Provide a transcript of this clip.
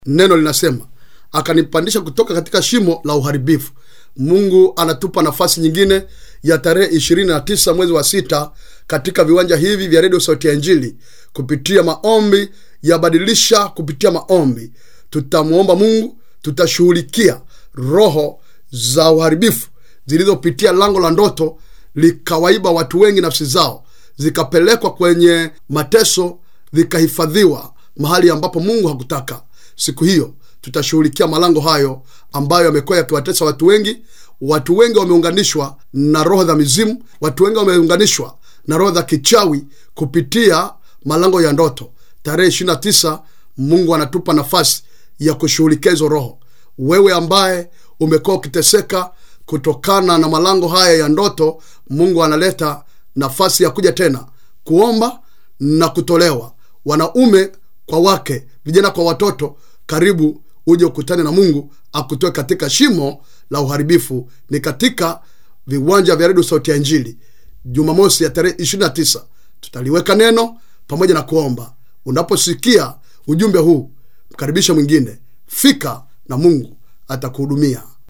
neno linasema akanipandisha kutoka katika shimo la uharibifu mungu anatupa nafasi nyingine ya tarehe 29 mwezi wa sita katika viwanja hivi vya redio sauti ya injili kupitia maombi ya badilisha kupitia maombi tutamwomba mungu tutashughulikia roho za uharibifu zilizopitia lango la ndoto likawaiba watu wengi nafsi zao zikapelekwa kwenye mateso zikahifadhiwa mahali ambapo mungu hakutaka siku hiyo tutashughulikia malango hayo ambayo yamekuwa yakiwatesa watu wengi watu wengi wameunganishwa na roho za mizimu watu wengi wameunganishwa na roho za kichawi kupitia malango ya ndoto tarehe 29 mungu anatupa nafasi ya kushughulikia hizo roho wewe ambaye umekuwa ukiteseka kutokana na malango haya ya ndoto mungu analeta nafasi ya kuja tena kuomba na kutolewa wanaume kwa wake vijana kwa watoto karibu uje ukutane na mungu akutoe katika shimo la uharibifu ni katika viwanja vya redio sauti ya injili jumamosi ya tarehe 29 tutaliweka neno pamoja na kuomba unaposikia ujumbe huu mkaribishe mwingine fika na mungu atakuhudumia